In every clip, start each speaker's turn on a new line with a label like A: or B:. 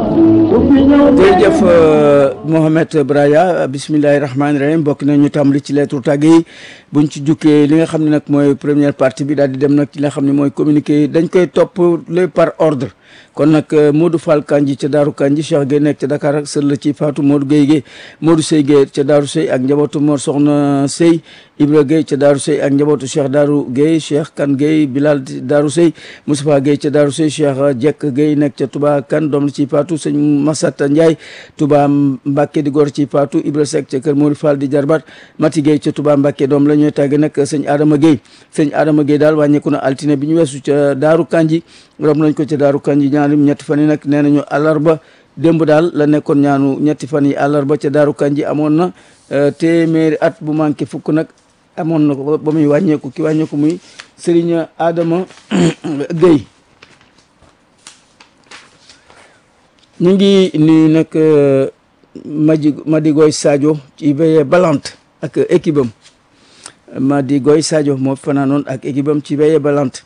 A: jërëjëf Mohamed Braya bisimilahi rahmaani rahim bokk na ñu tàmbali ci lettre tàgg yi buñ ci jukkee li nga xam ne nag mooy première partie bi daal di dem nag ci li nga xam ne mooy communiqué dañ koy topp le par ordre kon nag Modou Fall Kanji ca Daaru Kanji Cheikh Gueye nekk ca Dakar ak sër la ci Fatou Modou Gueye Gueye Modou Sey Gueye ca Daaru Sey ak njabootu Mor Soxna Sey Ibra Gueye ca Daaru Sey ak njabootu Cheikh Daaru Gueye Cheikh Kan Gueye Bilal Daaru Sey Moustapha Gueye ca Daaru Sey Cheikh Jekk Gueye nekk ca Touba Kan doom la ci Fatou sëñ Massata Ndiaye Touba Mbacke di góor ci Fatou Ibra Seck ca kër Modou Fall di jarbat Mati Gueye ca Touba Mbacke doom la ñuy tàgge nag sëñ Adama Gueye sëñ Adama Gueye daal wàññeeku na altine bi ñu weesu ca Daaru Kanji rob nañ ko ca Daaru Kanji ñaarim ñetti fan yi nag nee nañu àllarba démb daal la nekkoon ñaanu ñetti fan yi àllarba ca Daaru Kanji amoon na téeméeri at bu manqué fukk nag amoon na ko ba muy wàññeeku ki wàññeeku muy Serigne Adama Gueye ñu ngi nuyu nag Madi Madigoy Sadio ci veillée balante ak équipe am Madigoy Sadio moo fanaanoon ak équipe am ci veillée balante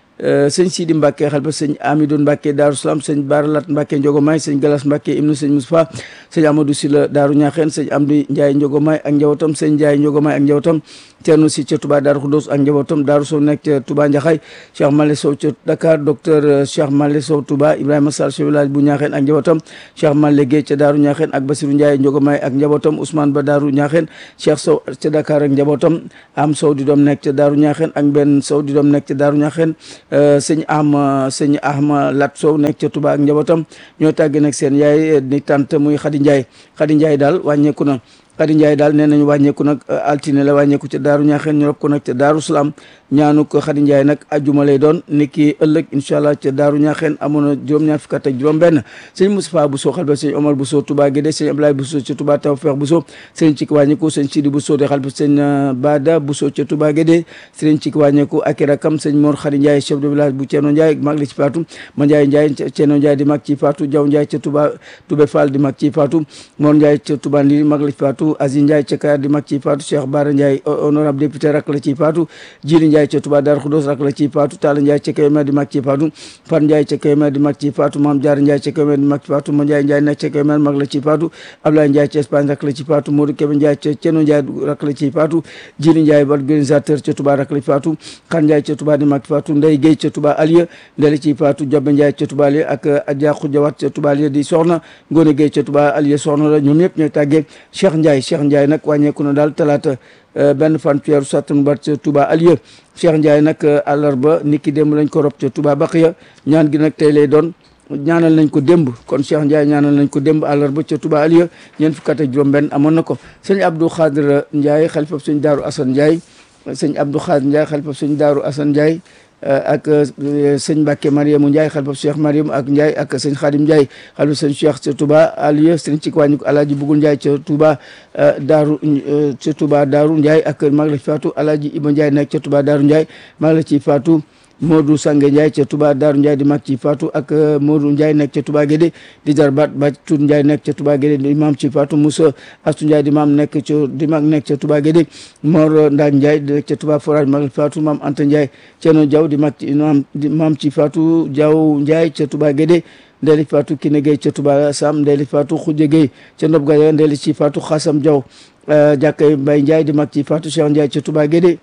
A: sëñ Sidi Mbacke xel ba sëñ Amidou Mbacke Daaru Salaam sëñ Baralat Mbacke Njogomay sëñ Galas Mbacke ibnu sëñ Moustapha sëñ Amadou Sila Daaru Ñaaxeen sëñ Amdi Ndiaye Njogomay ak njabootam sëñ Ndiaye Njogomay ak njabootam Thierno Si ca Touba Daaru Khoudoss ak njabootam Daaru Sow nekk ca Touba Njaxay Cheikh Male Sow ca Dakar docteur Cheikh Male Sow Touba Ibrahima Sall chef village bu Ñaaxeen ak njabootam Cheikh Male Gueye ca Daaru Ñaaxeen ak Basirou Ndiaye Njogomay ak njabootam Ousmane Ba Daaru Ñaaxeen Cheikh Sow ca Dakar ak njabootam Am Sow di doom nekk ca Daaru Ñaaxeen ak Ben Sow di doom nekk ca Daaru Ñaaxeen sëñ am sëñ ahma lat sow nekk ca Touba ak njabootam ñoo tàgge nag seen yaay ni tant muy Khady Ndiaye Khady Ndiaye daal wàññeeku na Khady Ndiaye daal nee nañu wàññeeku nag altine la wàññeeku ca daaru ñaaxeen ñu rob ko nag ca daaru salaam ñaanu ko Khady Ndiaye nag ajjuma lay doon ni ki ëllëg incha allah ca daaru ñaaxeen amoon na juróom-ñaar fukk ak juróom benn sëñ Moustapha Bousso xalba sëñ Omar Bousso Touba Guédé sëñ Ablaye Bousso ca Touba Tawfekh Bousso sëñ Cik wàññeeku sëñ Sidi Bousso de xalba sëñ Bada Bousso ca Touba Guédé sëñ Cik wàññeeku ak i rakam sëñ Mor Khady Ndiaye chef de village bu Ceeno Ndiaye mag la ci faatu ma Ndiaye Ndiaye Ceeno Ndiaye di mag ci faatu Jaw Ndiaye ca Touba Toubé Fall di mag ci faatu Mor Ndiaye ca Touba Ndiri mag la ci faatu Aziz Ndiaye ca Kayar di mag ci faatu Cheikh Bara Ndiaye honorable député rak la ci faatu Jili Ndiaye ca Touba Darou Khoudoss rak la ci faatu Talla Ndiaye ca Kébémer di mag ci faatu Fat Ndiaye ca Kébémer di mag ci faatu Mame Diarra Ndiaye ca Kébémer di mag ci faatu Ma Ndiaye Ndiaye nekk ca Kébémer mag la ci faatu Ablaye Ndiaye ca Espagne rak la ci faatu Modou Kébé Ndiaye ca Ceno Ndiaye rak la ci faatu Jili Ndiaye organisateur ca Touba rak la ci faatu Khan Ndiaye ca Touba di mag ci faatu Ndeye Gueye ca Touba Alieu ndeli ci faatu Jobe Ndiaye ca Touba Alieu ak Adja Khoudiawat ca Touba Alieu di soxna Ngone Gueye ca Touba Alieu soxna la ñoom ñëpp ñooy tàggee Cheikh Ndiaye Cheikh Ndiaye nag wàññeeku na daal talaata benn fan ci weeru Sattumbar ca Touba Alieu Cheikh Ndiaye nag àllarba niki démb lañ ko rob ca Touba Baqiya ñaan gi nag tey lay doon ñaanal nañ ko démb kon Cheikh Ndiaye ñaanal nañ ko démb àllarba ca Touba Alieu ñeent fukk ak juróom benn amoon na ko sëñ Abdou Khadir Ndiaye xalifa sëñ Daaru Assane Ndiaye sëñ Abdou Khadir Ndiaye xalifa sëñ Daaru Assane Ndiaye ak sëñ Mbacke Mariamu Ndiaye xalifa Cheikh Mariam ak Ndiaye ak sëñ Khadim Ndiaye xalifa sëñ Cheikh ca Touba Alieu sëñ ci wàññi ko Alaaji Bugul Ndiaye ca Touba Daaru ca Touba Daaru Ndiaye ak mag la ci faatu Alaaji Iba Ndiaye nekk ca Touba Daaru Ndiaye mag la ci faatu Modou Sange Ndiaye ca Touba Daaru Ndiaye di mag ci faatu ak Modou Ndiaye nekk ca Touba Guédé di jarbaat ba Tuut Ndiaye nekk ca Touba Guédé di maam ci faatu Moussa Astu Ndiaye di maam nekk ca di mag nekk ca Touba Guédé Mor Ndaak Ndiaye di nekk ca Touba Forage mag faatu maam Anta Ndiaye Ceeno Diaw di mag ci maam di maam ci faatu Diaw Ndiaye ca Touba Guédé ndeeli faatu Kiné Gueye ca Touba Sam ndeeli faatu Khoudia Gueye ca Ndob Gaye ndeeli ci faatu Xasam Diaw jàkkay Mbaye Ndiaye di mag ci faatu Cheikh Ndiaye ca Touba Guédé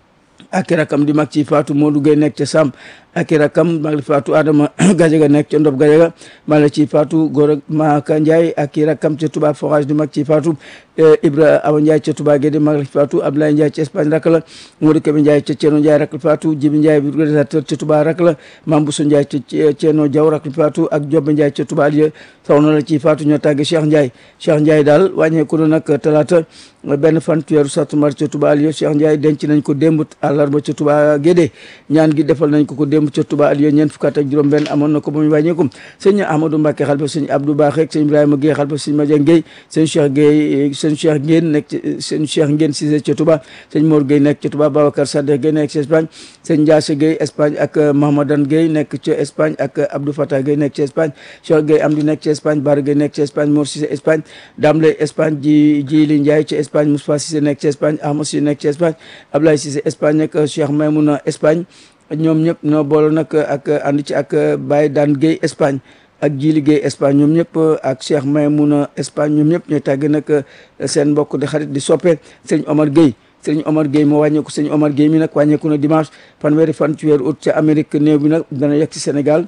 A: ak rakam di mag ci faatu Modou Gueye nekk ca Sam ak rakam mag li faatu Adama Gajaga nekk ca Ndob Gajaga mag la ci faatu Gora Maka Ndiaye ak rakam ca Touba Forage di mag ci faatu Ibra Awa Ndiaye ca Touba Guédé mag la ci faatu Abdoulaye Ndiaye ca Espagne rak la Modou Kébé Ndiaye ca Ceeno Ndiaye rak la faatu Jibi Ndiaye bi organisateur ca Touba rak la Mame Bousso Ndiaye ca Ceeno Diaw rak la faatu ak Jobe Ndiaye ca Touba Alieu soxna la ci faatu ñoo tàgge Cheikh Ndiaye Cheikh Ndiaye daal wàññeeku na nag talaata benn fan weeru sattumbar ca Touba Alieu Cheikh Ndiaye denc nañ ko démb àllarba ca Touba Guédé ñaan gi defal nañ ko ko démb ca Touba Alieu ñeent fukk ak juróom benn amoon na ko ba muy wàññeeku sëñ Amadou Mbacke xalfa sëñ Abdou Bakhe sëñ Ibrahima Guèye xalfa sëñ Madiang Guèye sëñ Cheikh Guèye sëñ Cheikh Ngène nekk sëñ Cheikh Ngène Cissé ca Touba sëñ Mor Guèye nekk ca Touba Babacar Sadekh Guèye nekk ca Espagne sëñ Ndiasse Guèye Espagne ak Mahamadan Guèye nekk ca Espagne ak Abdou Fatah Guèye nekk ca Espagne Cheikh Guèye Amdi nekk ca Espagne Bara Guèye nekk ca Espagne Mor Cissé Espagne Damle Espagne ji Jili Ndiaye ca Espagne Moustapha Cissé nekk ca Espagne Ahmad Cissé nekk ca Espagne Ablaye Cissé Espagne ak Cheikh Maymouna Espagne ñoom ñëpp ñoo boole nag ak ànd ci ak Baye Daan Guèye Espagne ak ji liggéey Espagne ñoom ñëpp ak Cheikh Maymouna Espagne ñoom ñëpp ñooy tàgg nag seen mbokk di xarit di soppe sëñ Omar Gueye sëñ Omar Gueye moo wàññeeku sëñ Omar Gueye mi nag wàññeeku na dimanche fanweeri fan ci weeru août ca Amérique néew bi nag dana yegg ci Sénégal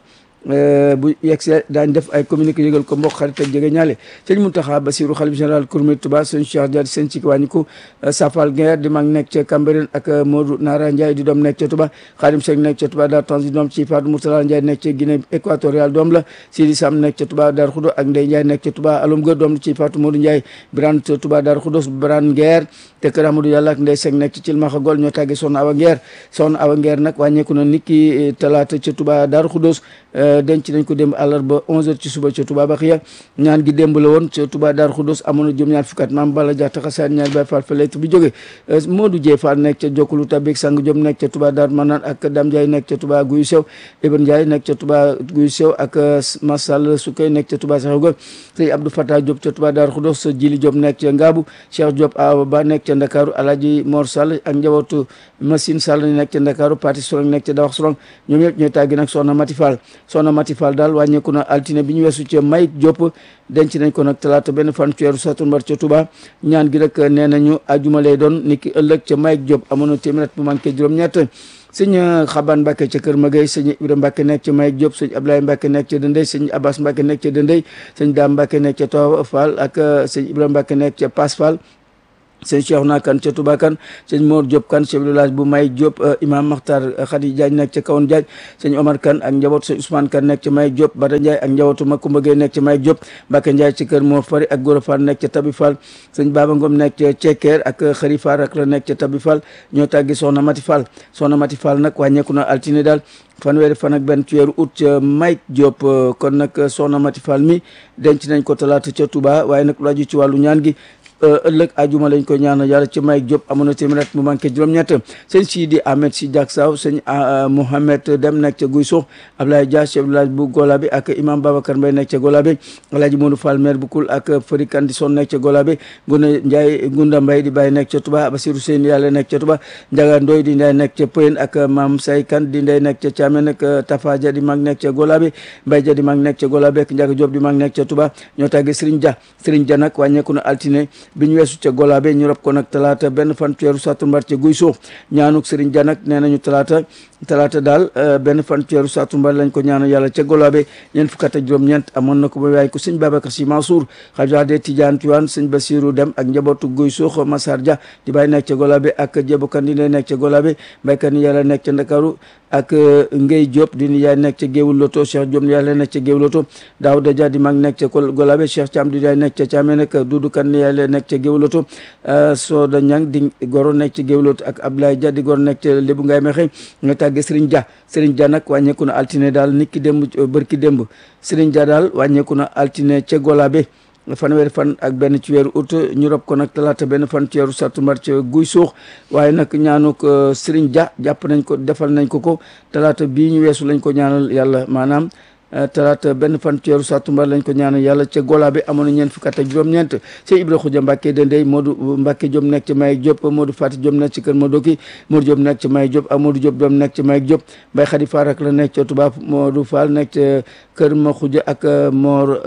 A: bu yeggsee daañ def ay communiqué yëgal ko mbokk xarit ak jege ñaale sëñ Mountakha Bassirou xalif général Kourmé Touba sëñ Cheikh Dia sëñ ci wàññiku Safal Gueye di mag nekk ca Cambérène ak Modou Nara Ndiaye di doom nekk ca Touba Khadim Seck nekk ca Touba Dar Tanzi doom ci Fatou Mourtala Ndiaye nekk ca Guinée équatoriale doom la Sidi Sam nekk ca Touba Dar Khoudo ak Ndeye Ndiaye nekk ca Touba Alom Gër doom la ci Fatou Modou Ndiaye Birane ca Touba Dar Khoudos Birane Nguer te kër Amadou Yàlla ak Ndeye Seck nekk ci Cilmaxa Gol ñoo tàggee Soxna Awa Nguer Soxna Awa Nguer nag wàññeeku na niki talaata ca Touba Dar Khoudos denc nañ ko démb àllarba 11h ci suba ca Touba Baxiya ñaan gi démb la woon ca Touba Dar Khoudos amoon na juróom ñaar fukki at maam Balla Diatta xasaan ñaar Baye Fall fa lettre bi jóge Modou Dieye Fall nekk ca Jokkulu Tabik Sang Diop nekk ca Touba Dar Manaan ak Dame Ndiaye nekk ca Touba Guyu Sew Ibn Ndiaye nekk ca Touba Guyu Sew ak Massal Sukay nekk ca Touba Saxaw ga sëñ Abdou Fatah Diop ca Touba Dar Khoudos Jili Diop nekk ca Ngaabu Cheikh Diop Awa Ba nekk ca Ndakaaru Alaaji Mor Sall ak njabootu Machine Sall nekk ca Ndakaaru Pati Sorong nekk ca Dawax Sorong ñoom ñëpp ñooy tàggi nag Soxna Mati Fall Soxna Mati Fall daal wàññeeku na altine bi ñu weesu ca Mayik Diop denc nañ ko nag talaata benn fan ci weeru satumbar ca Touba ñaan gi nag nee nañu ajuma lay doon niki ëllëg ca Mayik Diop amoon na téeméer bu manqué juróom-ñett sëñ Xaban Mbacke ca Kër Magay sëñ Ibrahima Mbacke nekk ca Mayik Diop sëñ Ablaye Mbacke nekk ca Dëndey sëñ Abbas Mbacke nekk ca Dëndey sëñ Dame Mbacke nekk ca Tawa Fall ak sëñ Ibrahima Mbacke nekk ca Pass Fall sëñ Cheikhouna Kane ca Touba Kane sëñ Mor Diop Kane chef de village bu May Diop imam Makhtar Khady Diagne nekk ca Kawoon Diagne sëñ Omar Kane ak njabootu sëñ Ousmane Kane nekk ca May Diop Bada Ndiaye ak njabootu Makumba Gueye nekk ca May Diop Mbacke Ndiaye ci kër Mor Fari ak Gora Fall nekk ca Tabi Fall sëñ Baba Ngom nekk ca Cekeer ak Xari Fall ak la nekk ca Tabi Fall ñoo tàggi Soxna Mati Fall Soxna Mati Fall nag wàññeeku na altine daal fanweeri fan ak benn ci weeru août ca May Diop kon nag Soxna Mati Fall mi denc nañ ko talaata ca Touba waaye nag lu aju ci wàllu ñaan gi ëllëg ajuma lañ ko ñaanal yàlla ci Mayik Diop amoon na téeméer at mu manqué juróom-ñett sëñ Sidi Ahmed si Diak Saw sëñ Mohamed Dem nekk ca Guy Sox Ablaye Dia chef village bu Golabe ak imam Babacar Mbaye nekk ca Golabe Alaaji Modou Fall maire bu Kul ak Fari Kandison nekk ca Golabe Gunda Ndiaye Gunda Mbaye di Baye nekk ca Touba Basirou Seyni yàlla nekk ca Touba Ndiaga Ndoy di Ndiaye nekk ca Poyen ak Mam Say Kan di Ndey nekk ca Thiamène ak Tafa Dia di mag nekk ca Golabe Mbaye Dia di mag nekk ca Golabe ak Ndiaga Diop di mag nekk ca Touba ñoo tàggee Serigne Dia Serigne Dia nag wàññeeku na altine bi ñu weesu ca Golabe ñu rob ko nag talaata benn fan weeru satumbar ca guy suux ñaanuk Serigne Dia nag nee nañu talaata talaata daal benn fan weeru satumbar lañ ko ñaanal yàlla ca Golabe ñeent fukk ak juróom-ñeent amoon na ko ba waay ko sëñ Babacar Sy Mansour xalifa de Tidiane Tiwaan sëñ Bassirou Dem ak njabootu guy suux Massar Dia di bàyyi nekk ca Golabe ak Jébukan di nekk ca Golabe baykat ni yàlla nekk ca Ndakaaru ak Ngey Diop di yaay nekk ca Géewul Loto Cheikh Diop yàlla nekk ca Géewul Loto Daouda Dia di mag nekk ca Golabe Cheikh Thiam di yaay nekk ca Thiamène ak Doudou Kane yàlla nekk ca Géewul Loto Soda Ñang di goro nekk ca Géewul Loto ak Abdoulaye Dia di goro nekk ca Lébu Ngaay Mexe nga tàggee Serigne Dia Serigne Dia nag wàññeeku na altine daal nit ki démb bërki démb Serigne Dia daal wàññeeku na altine ca Golabe fanweeri fan ak benn ci weeru août ñu rob ko nag talaata benn fan ci weeru sattumbar ca guy suux waaye nag ñaanuk Serigne Dia jàpp nañ ko defal nañ ko ko talaata bii ñu weesu lañ ko ñaanal yàlla maanaam talaata benn fan ci weeru sattumbar lañ ko ñaanal yàlla ca Golabe amoon na ñeent fukk ak juróom-ñeent ca Ibra Xuja Mbàkke Dendey Modou Mbàkke Diop nekk ca Mayik Diop Modou Fati Diop nekk ci kër Madoki Modou Diop nekk ca Mayik Diop ak Modou Diop doom nekk ca Mayik Diop Mbay Xadi Faar ak la nekk ca Touba Modou Fall nekk ca kër ma xuja ak Mor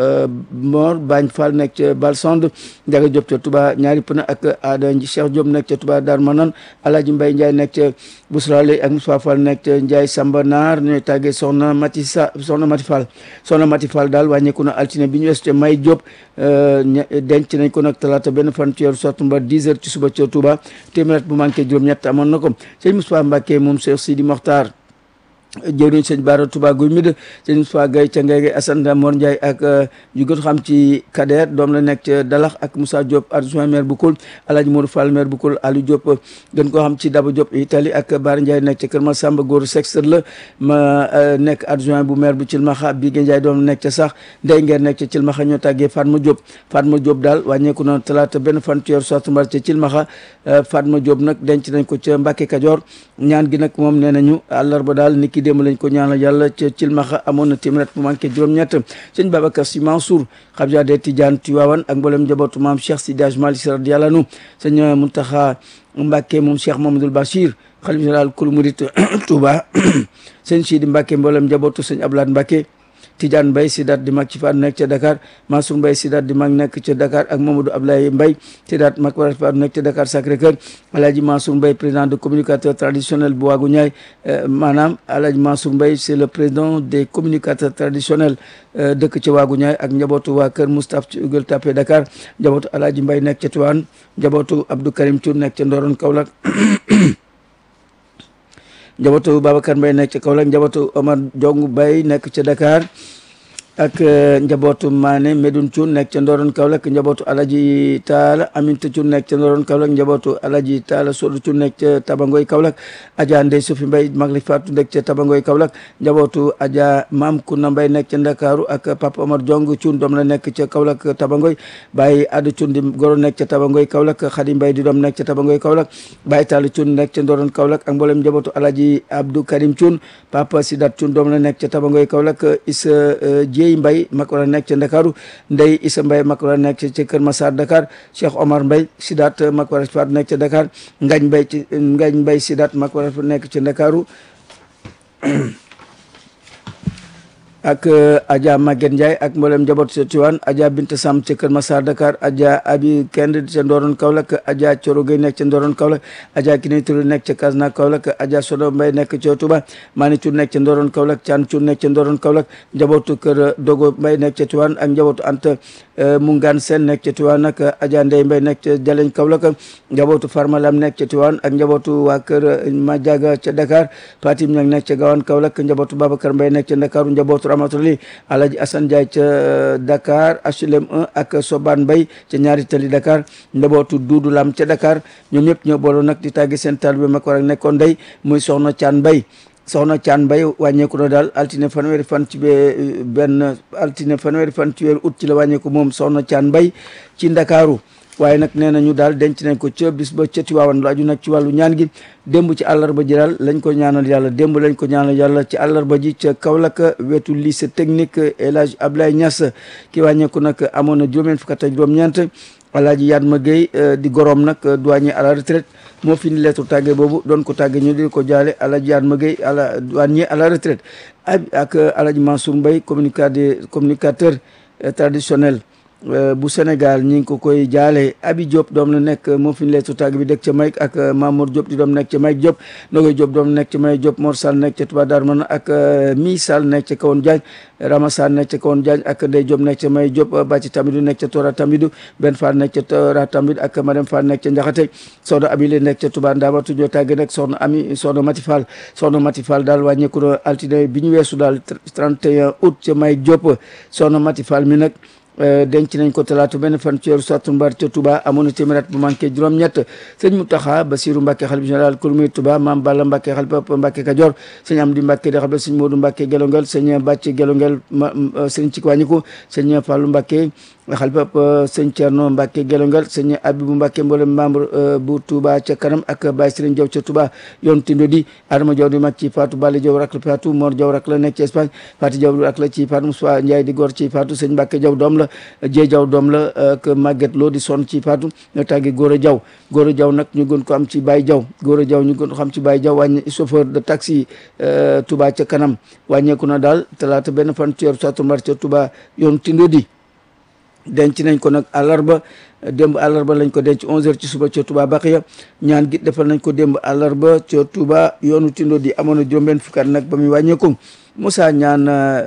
A: Mor Bañ Fall nekk ca Balsond Njaga Diop ca Touba ñaari pëna ak Aada Cheikh Diop nekk ca Touba Dar Manan Alaaji Mbay Njaay nekk ca Bousrale ak Moussa Fall nekk ca Njaay Samba Naar ñooy tàggee soxna Mati Sa soxna Mati Fall soxna Mati Fall daal wàññeeku na altine bi ñu wees ca May Diop denc nañ ko nag talaata benn fan ci weeru sattumbar 10 heures ci suba ca Touba téeméer bu manqué juróom-ñett amoon na ko sëñ Moussa Mbacke moom Cheikh Sidi Mokhtar jëwriñ sëñ Baara Touba Guy Mid sëñ Moussa Gaye ca Ngege Assane Mor Ndiaye ak ñu gën xam ci Kader doom la nekk ca Dalax ak Moussa Diop adjoint maire bu Koul Alhaji Modou Fall maire bu Koul Aliou Diop gën koo xam ci Daba Diop Italie ak Baara Ndiaye nekk ca Kër Massamba Góor Sexteur la ma nekk adjoint bu maire bu Cilmaxa Bigué Ndiaye doom la nekk ca sax Ndey Ngeer nekk ca Cilmaxa ñoo tàggee Fatma Diop Fatma Diop daal wàññeeku na talaata benn fan ci weeru sattumbar ca Cilmaxa Fatma Diop nag denc nañ ko ca Mbàkke Kajoor ñaan gi nag moom nee nañu àllarba daal niki démb lañ ko ñaanal yàlla ca Cilmaxa amoon na téeméer bu manqué juróom-ñett sëñ Babacar Sy Mansour xabja de Tidiane Tiwaawan ak mboolem njabootu maam Cheikh Sidi Hadj Malick Sy radiyallahu anhu sëñ Muntaxa Mbàkke moom Cheikh Mamadou Bachir xalif général kul murit Touba sëñ Sidi Mbàkke mboolem njabootu sëñ Ablaat Mbàkke Tidiane Mbaye Sidaat di mag ci faatu nekk ca Dakar Mansour Mbaye Sidaat di mag nekk ca Dakar ak Mamadou Ablaye Mbaye Sidaat mag war faatu nekk ca Dakar Sacré-Cœur Alhaji Mansour Mbaye président de communicateur traditionnel bu Waagu Ñaay maanaam Alhaji Mansour Mbaye c'est le président des communicateurs traditionnels dëkk ca Waagu Ñaay ak njabootu waa kër Moustapha ci Gueule Tapée Dakar njabootu Alhaji Mbaye nekk ca Tivaouane njabootu Abdou Karim Thioune nekk ca Ndorone Kaolack njabootu Babacar Mbaye nekk ca Kaolack njabootu Omar Jong Mbaye nekk ca Dakar ak njabootu Mané Medoune Thioune nekk ca Ndorone Kaolack njabootu Alaji Taala Aminta Thioune nekk ca Ndorone Kaolack njabootu Alaji Taala Sodu Thioune nekk ca Tabangoy Kaolack Adja Ndey Sofi Mbaye mag li faatu nekk ca Tabangoy Kaolack njabootu Adja Maam Kuna Mbaye nekk ca Ndakaaru ak Papa Omar Jong Thioune doom la nekk ca Kaolack Tabangoy Baye Adu Thioune di goro nekk ca Tabangoy Kaolack Khady Mbaye di doom nekk ca Tabangoy Kaolack Baye Talla Thioune nekk ca Ndorone Kaolack ak mboolem njabootu Alaji Abdou Karim Thioune Papa Sidat Thioune doom la nekk ca Tabangoy Kaolack Issa Dieye Mbaye mag war a nekk ca Ndakaaru Ndey Issa Mbaye mag war a nekk ca Kër Massar Dakar Cheikh Omar Mbaye Sidat mag war a nekk ca Dakar Ngañ Mbaye ci Ngañ Mbaye Sidat mag war a nekk ca Ndakaaru ak Adja Maguette Ndiaye ak mboolem njaboot ca Tiwaan Adja Binta Sam ca Kër Massar Dakar Adja Abi Kend ca Ndorone Kaolack Adja Coro Gueye nekk ca Ndorone Kaolack Adja Kine Touré nekk ca Kasna Kaolack Adja Sodo Mbaye nekk ca Touba Mani Touré nekk ca Ndorone Kaolack Thian Touré nekk ca Ndorone Kaolack njabootu kër Dogo Mbaye nekk ca Tiwaan ak njabootu Anta Mungaan Sen nekk ca Tiwaan ak Adja Ndeye Mbaye nekk ca Jaleñ Kaolack njabootu Farmalam nekk ca Tiwaan ak njabootu waa kër Madiaga ca Dakar Fatim Ñang nekk ca Gawane Kaolack njabootu Babacar Mbaye nekk ca Ndakaaru njabootu Ramatuli Alaji Assane Ndiaye ca Dakar HLM 1 ak Soban Mbaye ca ñaari tali Dakar njabootu Duudu Lam ca Dakar ñoom ñëpp ñoo booloo nag di tàggi seen taalibe mag war ak nekkoon ndey muy soxna Caan Mbaye soxna Caan Mbaye wàññeeku na daal altine fanweeri fan ci bee benn altine fanweeri fan ci weeru août ci la wàññeeku moom soxna Caan Mbaye ci Ndakaaru waaye nag nee nañu daal denc nañ ko ca bis ba ca Tiwaawan lu aju nag ci wàllu ñaan gi démb ci àllarba ji daal lañ ko ñaanal yàlla démb lañ ko ñaanal yàlla ci àllarba ji ca Kaolack wetu lycée technique El Hadj Ablaye Niass ki wàññeeku nag amoon na juróom-ñeent fukk ak juróom-ñeent Alaaji Yatma Gueye di gorom nag douanier à la retraite moo fi ni lettre tàgge boobu doon ko tàgge ñu di ko jaale Alaaji Yatma Gueye à la douanier à la retraite ak Alaaji Mansour Mbaye communicateur communicateur traditionnel bu Sénégal ñi ngi ko koy jaale Abi Diop doom la nekk moo fi ñu leetu tàgg bi dëkk ca Mayk ak Mamour Diop di doom nekk ca Mayk Diop Nogoy Diop doom nekk ca Mayk Diop Mor Sall nekk ca Touba Darou Manane ak Mi Sall nekk ca Kawoon Diagne Rama Sall nekk ca Kawoon Diagne ak Ndey Diop nekk ca May Diop Bàcci Tamidou nekk ca Tora Tamidou Ben Fall nekk ca Tora Tamidou ak Madame Fall nekk ca Njaxate soxna Abile nekk ca Touba Ndamatu ñoo tàgg nag soxna Ami soxna Mati Fall soxna Mati Fall daal wàññeeku na altine bi ñu weesu daal 31 août ca Mayk Diop soxna Mati Fall mi nag denc nañ ko talaata benn fan ci weeru sattumbar ca Touba amoon na téeméer at bu manqué juróom-ñett sëñ Mountakha Bassirou Mbacké xalifa général kulmi Touba Mame Balla Mbacké xalifa Mbacké Kajoor sëñ Amdi Mbacké di xalifa sëñ Modou Mbacké Gelongel sëñ Bàcc Gelongel sëñ ci wàññiku sëñ Fallou Mbacké xalifa sëñ Thierno Mbacké Gelongel sëñ Abibou Mbacké mboolem membre bu Touba ca kanam ak Baye Serigne Diaw ca Touba yoon tindo di Adama Diaw di mag ci Fatou Balla Diaw rak la Fatou Mor Diaw rak la nekk ci Espagne Fatou Diaw rak la ci Fatou Moussa Ndiaye di góor ci Fatou sëñ Mbacké Diaw doom la Jéy Jaw doom la ak Maguette Lo di sonn ci Fatou ñoo tàggi Góora Jaw Góora Jaw nag ñu gën ko am ci Baye Jaw Góora Jaw ñu gën ko xam ci Baye Jaw wàññi chauffeur de taxi Touba ca kanam wàññeeku na daal talaata benn fan ci weeru sattumbar ca Touba yoon tindo di denc nañ ko nag àllarba démb àllarba lañ ko denc 11h ci suba ca Touba Baxiya ñaan gi defal nañ ko démb àllarba ca Touba yoonu tindo di amoon na juróom-benn fukkaat nag ba muy wàññeeku Moussa ñaan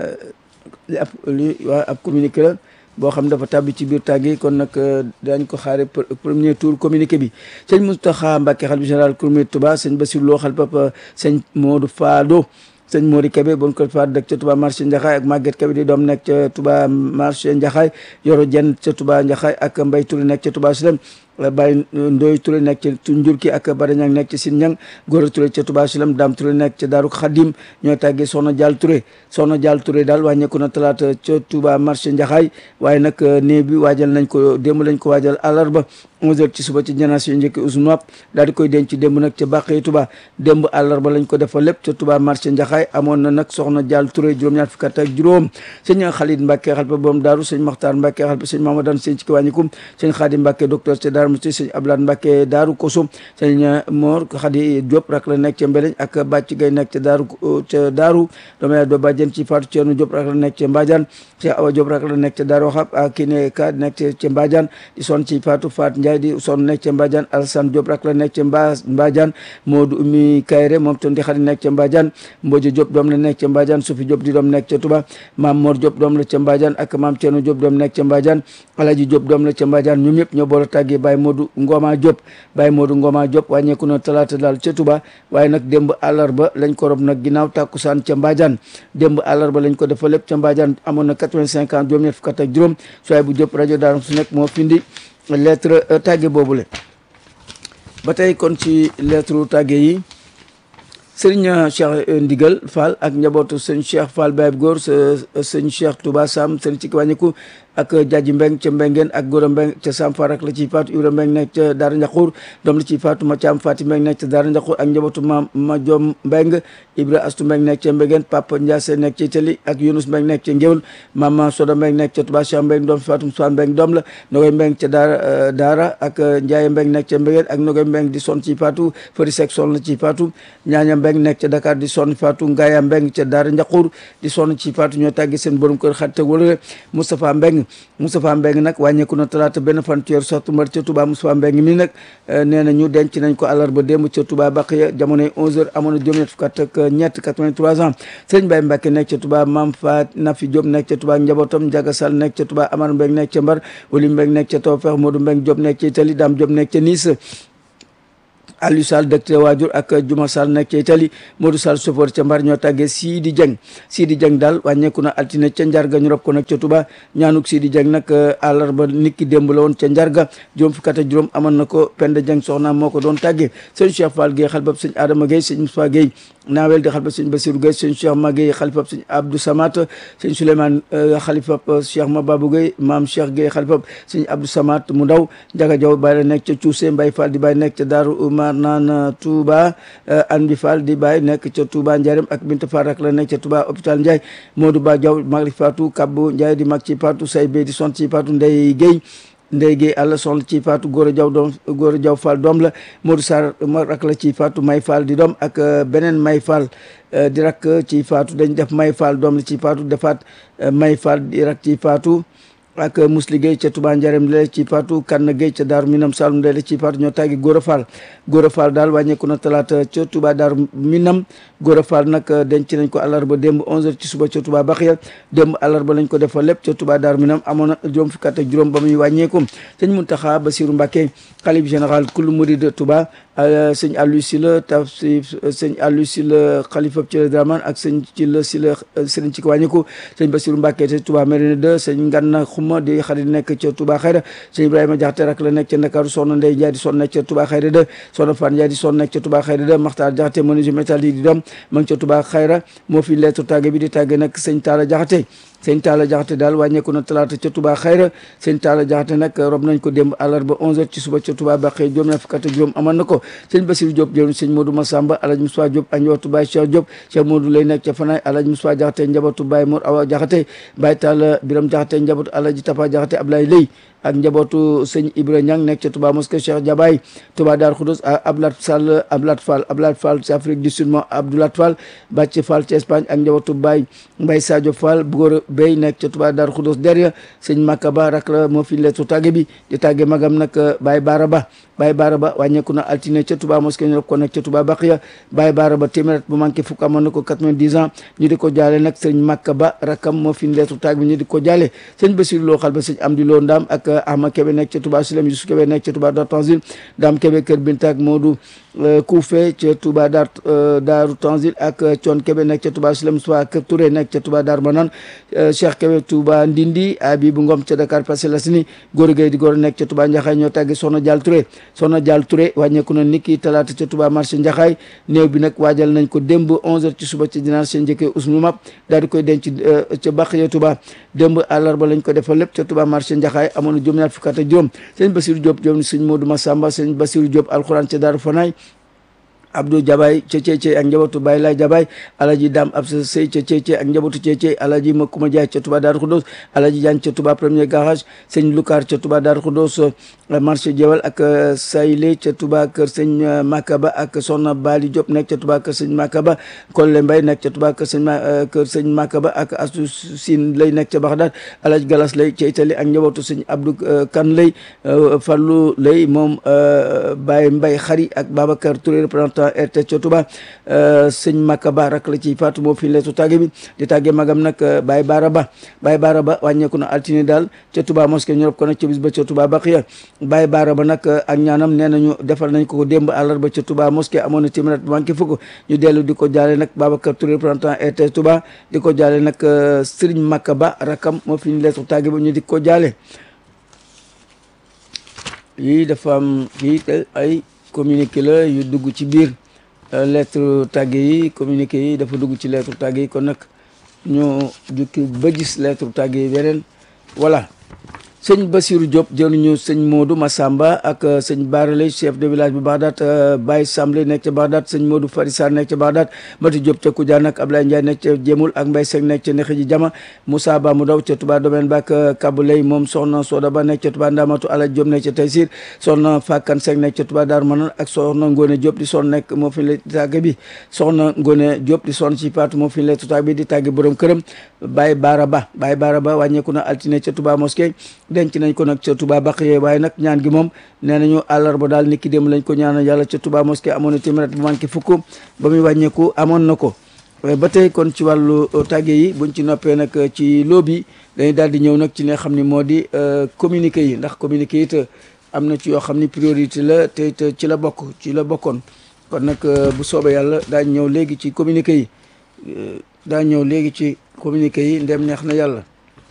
A: li ab li waa ab communiqué la boo xam dafa tàbbi ci biir tàgg yi kon nag dañ ko xaare premier tour communiqué bi sëñ Moustapha Mbacké xalifa général Kourmi Touba sëñ Bassirou Lo xalifa papa sëñ Modou Fado sëñ Mori Kébé bon ko faat dëkk ca Touba marché Njaxaay ak Maguette Kébé di doom nekk ca Touba marché Njaxaay Yoro Jenn ca Touba Njaxaay ak Mbay Touré nekk ca Touba Silem Baye Ndoy Touré nekk ca Njurki ak Bada Ñang nekk ca Sin Ñang Góora Touré ca Touba Silem Dame Touré nekk ca Daaru Xadim ñoo tàggee Soxna Jaal Touré Soxna Jaal Touré daal wàññeeku na talaata ca Touba marché Njaxaay waaye nag néew bi waajal nañ ko démb lañ ko waajal àllarba 11h ci suba ci génération njëkk Ousnoap daal di koy denc démb nag ca Bàqee Touba démb àllarba lañ ko defal lépp ca Touba marché Njaxaay amoon na nag Soxna Jaal Touré juróom-ñaar fukk ak juróom sëñ Xalid Mbàkke xalpa boom daaru sëñ Maxtaar Mbàkke xalpa sëñ Mamadan sëñ ci ki wàññikum sëñ Xaadim Mbàkke docteur ca Daaru Musti sëñ Abdoulaye Mbacke Daaru Koso sëñ Mor Khady Diop rak la nekk ca Mbeleñ ak Bàcc Gay nekk ca Daaru ca Daaru doomu yaay doo bàjjen ci Fatou Thierno Diop rak la nekk ca Mbadiane Cheikh Awa Diop rak la nekk ca Daaru Xab ak Kiné Ka nekk ca Mbadiane di son ci Fatou Fat Ndiaye di son nekk ca Mbadiane Alassane Diop rak la nekk ca Mba Mbadiane Modou Oumy Kayre moom ton di xarit nekk ca Mbadiane Mbodj Diop doom la nekk ca Mbadiane Soufi Diop di doom nekk ca Touba Maam Mor Diop doom la ca Mbadiane ak Maam Thierno Diop doom nekk ca Mbadiane Alaji Diop doom la ca Mbadiane ñoom ñëpp ñoo boole tàggee Baye Modou Ngoma Diop Baye Modou Ngoma Diop wàññeeku na talaata daal ca Touba waaye nag démb àllarba lañ ko rob nag ginnaaw tàkkusaan ca Mbadiane démb àllarba lañ ko defa lépp ca Mbadiane amoon na 85 ans juróom ñett fukk ak juróom sooy bu Diop rajo Daaru su nekk moo findi lettre tàgge boobule ba tey kon ci lettre tàgge yi sëriñ Cheikh Ndigal Fall ak njabootu sëñ Cheikh Fall Baye Góor sëñ Cheikh Touba Sam sëñ ci wàññiku ak Jaaji Mbeng ca Mbengeen ak Góora Mbeng ca Sam Farak la ciy faatu Ibra Mbeng nekk ca Daara Njaxuur doom la ciy faatu ma Caam Faati Mbeng nekk ca Daara Njaxuur ak njabootu ma ma Jom Mbeng Ibra Astu Mbeng nekk ca Mbengeen Papa Ndiase nekk ca Itali ak Yunus Mbeng nekk ca Ngéwul Mama Soda Mbeng nekk ca Touba Cheikh Mbeng doom faatu Soan Mbeng doom la Nogoy Mbeng ca Daara Daara ak Njaaye Mbeng nekk ca Mbengeen ak Nogoy Mbeng di son ci faatu Fari Sek son la ci faatu Ñaaña Mbeng nekk ca Dakar di son faatu Ngaaya Mbeng ca Daara Njaxuur di son ci faatu ñoo tàggi seen borom kër xarit ak wala Moustapha Mbeng Moustapha Mbeng nag wàññeeku na talaata benn fan ci weeru sattumbar ca Touba Moustapha Mbeng mi nag nee na ñu denc nañ ko àllarba démb ca Touba Baqiya jamonoy 11h amoon na juróom-ñett fukk ak ñett 83 ans sëñ Baye Mbacke nekk ca Touba Mam Fa Nafi Diop nekk ca Touba njabootam Ndiaga Sall nekk ca Touba Amar Mbeng nekk ca Mbar Wali Mbeng nekk ca Tawfeex Modou Mbeng Diop nekk ca Italie Dame Diop nekk ca Nice Aliou Sall dëkk ca waajur ak Juma Sall nekk ca Italie Modou Sall sofoor ca Mbar ñoo tàggee Sidi Dieng Sidi Dieng daal wàññeeku na altine ca Njarga ñu rob ko nag ca Touba ñaanuk Sidi Dieng nag àllarba niki démb la woon ca Njarga juróom fukk ak juróom amoon na ko Penda Dieng soxna moo ko doon tàggee sëñ Cheikh Fall Gueye xalifab sëñ Adama Gueye sëñ Moussa Gueye naawel di xalifab sëñ Bassirou Gueye sëñ Cheikh Ma Gueye xalifab sëñ Abdou Samat sëñ Souleymane xalifab Cheikh Ma Babou Gueye maam Cheikh Gueye xalifab sëñ Abdou Samat mu ndaw Njaga Jaw bàyyi la nekk ca Cuuse Mbay Fall di bàyyi nekk ca Daaru Umar naan Touba Andi Fall di bàyyi nekk ca Touba Ndiarème ak Binta Fall rak la nekk ca Touba hôpital Ndiaye Modou Ba Diaw mag li Fatou Kabbu Ndiaye di mag ci Fatou say be di sont ci Fatou Ndey Gueye Ndey Gueye àlla son ci Fatou Gora Diaw doom Gora Diaw Fall doom la Modou Sarr mag rak la ci Fatou May Fall di doom ak beneen May Fall di rak ci Fatou dañ def May Fall doom la ci Fatou defaat May Fall di rak ci Fatou ak Musli Gueye ca Touba Ndiarème la ci Fatou Kanna Gueye ca Daaru Minam Saloum la ci Fatou ñoo tàggi Gora Fall Gora Fall daal wàññeeku na talaata ca Touba Daaru Minam Gora Fall nag denc nañ ko àllarba démb 11h ci suba ca Touba Baxiya démb àllarba lañ ko defal lépp ca Touba Daaru Minam amoon na juróom fukk ak juróom ba muy wàññeeku sëñ Muntaxa Basiru Mbàkke xalif général kul murid Touba sëñ Aliou Sylla tafsir sëñ Aliou Sylla xalifa ci la Dramane ak sëñ ci la Sylla sëriñ ci ko wàññeeku sëñ Basiru Mbàkke te Touba Mérina 2 sëñ Nganna Xuma di xarit nekk ca Touba Xayra sëñ Ibrahima Jaxate rak la nekk ca Ndakaaru soxna Ndey Njaay di son nekk ca Touba Xayra 2 soxna Fan Njaay di son nekk ca Touba Xayra 2 Maxtaar Jaxate menuisier métallique di doom ma ngi ca Touba Xayra moo fi lettre tàgge bi di tàgge nag sëñ Taala Jaxate sëñ Taala Jaxate daal wàññeeku na talaata ca Touba Xayra sëñ Taala Jaxate nag rob nañ ko démb àllarba 11h ci suba ca Touba Baqe juróom na fukk ak juróom amoon na ko sëñ Basiru Diop jël sëñ Modou Massamba Alaj Moussa Diop ak njabootu Baye Cheikh Diop Cheikh Modou lay nekk ca Fanaay Alaj Moussa Jaxate njabootu Baye Mor Awa Jaxate Baye Taala Biram Jaxate njabootu Alaji Tapa Jaxate Ablaye Lay ak njabootu sëñ Ibra Ñang nekk ca Touba mosquée Cheikh Jabaay Touba Dar Khoudoss Ablat Sall Ablat Fall Ablat Fall ci Afrique du Sud mo Abdoulat Fall Bàcc Fall ci Espagne ak njabootu Baye Mbaye Sadio Fall Bugóor Bey nekk ca Touba Dar Khoudoss derrière sëñ Makka Ba rak la moo fi leetu tàgge bi di tàgge magam nag Baye Baara Ba Baye Baara Ba wàññeeku na altine ca Touba mosquée ñu ko nekk ca Touba Baqiya Baye Baara Ba téeméer bu manqué fukk amoon na ko 90 ans ñu di ko jaale nag sëñ Makka Ba rakam moo fi leetu tàgge bi ñu di ko jaale sëñ Bassirou Lo xal ba sëñ Amdi Lo Ndam ak Ahmad Kebe nekk ca Touba Silem Yusuf Kebe nekk ca Touba Dar Tanzil Dame Kebe Kër Bintak Modou Koufe ca Touba Dar Daaru Tanzil ak Thion Kebe nekk ca Touba Silem Soa Kër Touré nekk ca Touba Dar Manan Cheikh Kebe Touba Ndindi Abibou Ngom ca Dakar Parcelles Assainies Góor Gueye di góor nekk ca Touba Njaxaay ñoo tàgge Soxna Dial Touré Soxna Dial Touré wàññeeku na niki talaata ca Touba marché Njaxaay néew bi nag waajal nañ ko démb 11h ci suba ci dinaar seen njëkkee usnu map daal di koy denc ca Baxiya Touba démb àllarba lañ ko defal lépp ca Touba marché Njaxaay amoon na juróom-ñaar fukk ak juróom sëñ Basiru Diop jom sëñ Modou Massamba sëñ Basiru Diop alxuraan ca Daaru Fanaay Abdou Jabaay ca Ceecey ak njabootu Baye Laay Jabaay Alaji Dam Absa Sey ca Ceecey ak njabootu Ceecey Alaji Makuma Jaay ca Touba Daaru Xudoos Alaji Jaan ca Touba premier garage sëñ Lukaar ca Touba Daaru Xudoos marché Jewal ak Sayle ca Touba kër sëñ Makaba ak Soxna Bali Diop nekk ca Touba kër sëñ Makaba Kolle Mbay nekk ca Touba kër sëñ kër sëñ Makaba ak Astu Siin lay nekk ca Baxdaad Alaji Galas lay ca Italie ak njabootu sëñ Abdou Kan lay Fallu lay moom Baye Mbay Xari ak Babacar Touré représentant RTS ca Touba sëñ Makaba rak la ci faatu moo fi leetu tàgge bi di tàgge magam nag Baye Baara Ba Baye Baara Ba wàññeeku na altine daal ca Touba mosquée ñu rob ko nag ca bis ba ca Touba Baqiya Baye Baara Ba nag ak ñaanam nee nañu defal nañ ko ko démb àllarba ca Touba mosquée amoon na téeméer bu manqué fukk ñu dellu di ko jaale nag Babacar Touré représentant RTS Touba di ko jaale nag Serigne Makaba rakam moo fi leetu tàgge ba ñu di ko jaale yii dafa am yii ay communiqué la yu dugg ci biir lettre tàgge yi communiqué yi dafa dugg ci lettre tàgge yi kon nag ñu jukki ba gis lettre tàgge yi beneen voilà sëñ Basirou Diop jëluñu sëñ Modou Massamba ak sëñ Baralay chef de village bu Bagdad Baye Samble nekk ca Bagdad sëñ Modou Farissa nekk ca Bagdad Mati Diop ca Koudiane ak Ablaye Ndiaye nekk ca Jémul ak Mbaye Seck nekk ca Nexiji Jama Moussa Ba mu daw ca Touba domaine ba ak Kabulay moom soxna Soda Ba nekk ca Touba Ndamatu Ala Diop nekk ca Taysir soxna Fakan Seck nekk ca Touba Darou Manane ak soxna Ngone Diop di son nekk moo fi la tàgge bi soxna Ngone Diop di son ci Paatu moo fi la tàgge bi di tàgge borom këram Baye Bara Ba Baye Bara Ba wàññeeku na altine ca Touba mosquée denc nañ ko nag ca Touba Baqiya waaye nag ñaan gi moom nee nañu àllarba daal niki dem lañ ko ñaanal yàlla ca Touba mosquée amoon na téeméer bu manqué fukk ba muy wàññeeku amoon na ko ba tey kon ci wàllu tàgge yi buñ ci noppee nag ci loobi dañuy daal di ñëw nag ci li nga xam ni moo di communiqué yi ndax communiqué yi te am na ci yoo xam ni priorité la te te ci la bokk ci la bokkoon kon nag bu soobee yàlla daañ ñëw léegi ci communiqué yi daañ ñëw léegi ci communiqué yi ndem neex na yàlla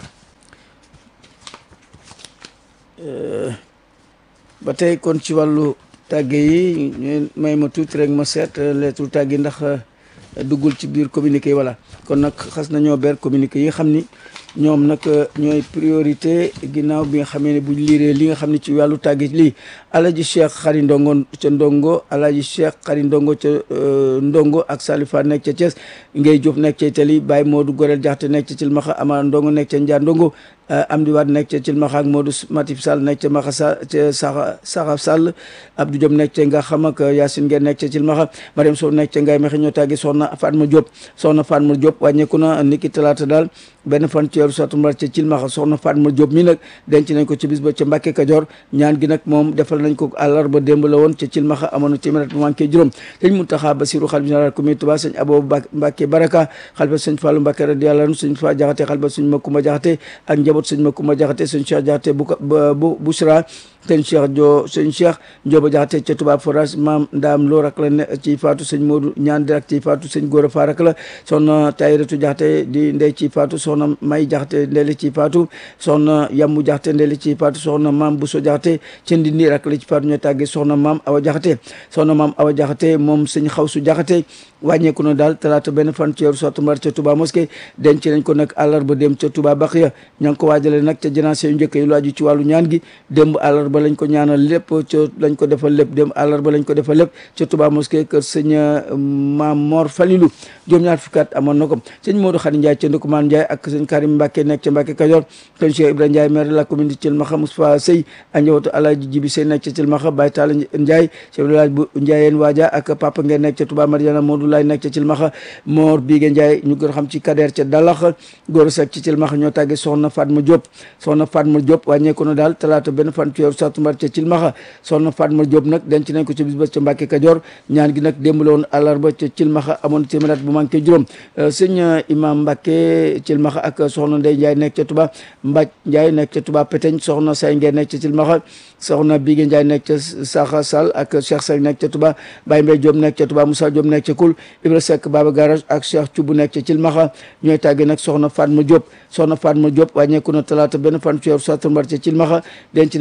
A: ba tey kon ci wàllu tàgge yi ñu may ma tuuti rek ma seet lettre tàgge ndax duggul ci biir communiqué yi voilà kon nag xas nañoo ber communiqué yi xam ni ñoom nag ñooy priorité ginnaaw bi nga xamee ne buñ liiree li nga xam ne ci wàllu tàgge lii alaji cheikh xari ndongo ca ndongo alaji cheikh xari ndongo ca ndongo ak salifa nekk ca Thiès ngay Diop nekk ca Italie Baye Modou Gorel Jaxte nekk ca Cilmaxa ama ndongo nekk ca Njaa ndongo Amdi Waat nekk ca Cilmaxa ak Modou Matif Sall nekk ca Maxa sa ca Saxa Saxa Sall Abdou Diop nekk ca nga xam ak Yacine Ngeen nekk ca Cilmaxa Mariam Sow nekk ca Ngay Mexe ñoo tàgge soxna Fatma Diop soxna Fatma Diop wàññeeku na niki talaata daal benn fan ci weeru satumbar ca Cilmaxa soxna Fatma Diop mi nag denc nañ ko ci bis ba ca Mbàkke Kajoor ñaan gi nag moom defal nañ ko àllarba démb la woon ca Cilmaxa amoon na téeméer bu manqué juróom sëñ Muntaxa Basiru xalifa général communauté Touba sëñ Abo Mbàkke Baraka xalifa sëñ Fallou Mbàkke radiyallahu anhu sëñ Fa Jaxate xalifa sëñ Makumba Jaxate ak njaboot sëñ Makumba Jaxate sëñ Cheikh Jaxate bu bu Busra sëñ Cheikh jo sëñ Cheikh Njoba Jaxate ca Touba Forage maam Ndaam Lo rak la ne ci faatu sëñ Modou ñaan di rak ci faatu sëñ Góora Fa rak la soxna Tayratu Jaxate di ndey ci faatu soxna May Jaxate ndeli ci faatu soxna Yammu Jaxate ndeli ci faatu soxna maam Buso Jaxate ca Ndindi rak la ci faatu ñoo tàggee soxna maam Awa Jaxate soxna maam Awa Jaxate moom sëñ Xawsu Jaxate wàññeeku na daal talaata benn fan ci weeru satumbar ca Touba mosquée denc nañ ko nag àllarba dem ca Touba Baxiya ña ngi ko waajale nag ca janaase yu njëkk yi lu aju ci wàllu ñaan gi démb àllarba lañ ko ñaanal lépp ca lañ ko defal lépp démb àllarba lañ ko defal lépp ca Touba mosquée kër sëñ Maam Mor Falilu juróom-ñaar fukki at amoon na ko sëñ Modou Khady Ndiaye ca Ndukumaan Ndiaye ak sëñ Karim Mbacke nekk ca Mbacke Kajoor sëñ Cheikh Ibrahima Ndiaye maire de la commune de Thilmakha Moustapha Sey ak njabootu Alaaji Jibi Sey nekk ca Thilmakha Baye Talla Ndiaye chef de village bu Ndiayeen Waaja ak Papa Ngeen nekk ca Touba Mariana Modou Lay nekk ca Thilmakha Mor Bigué Ndiaye ñu gën xam ci Kader ca Dalax Góor Seck ci Thilmakha ñoo tàggee soxna Fatma Diop soxna Fatma Diop wàññeeku na daal talaata benn fan ci weeru satumbar ca Thilmakha soxna Fatma Diop nag denc nañ ko ci bis ba ca Mbacke Kajoor ñaan gi nag démb la woon àllarba ca Thilmakha amoon téeméer bu manqué juróom sëñ Imam Mbacke Thilmakha ak soxna Ndey Ndiaye nekk ca Touba Mbaj Ndiaye nekk ca Touba Peteñ soxna Say Ngeen nekk ca Thilmakha soxna Bigué Ndiaye nekk ca Saxa Sall ak Cheikh Seck nekk ca Touba Baye Mbaye Diop nekk ca Touba Moussa Diop nekk ca Koul Ibra Seck Baba Garage ak Cheikh Thioub nekk ca Thilmakha ñooy tàggee nag soxna Fatma Diop soxna Fatma Diop wàññeeku na talaata benn fan ci weeru satumbar ca Thilmakha denc nañ ko ci bis ba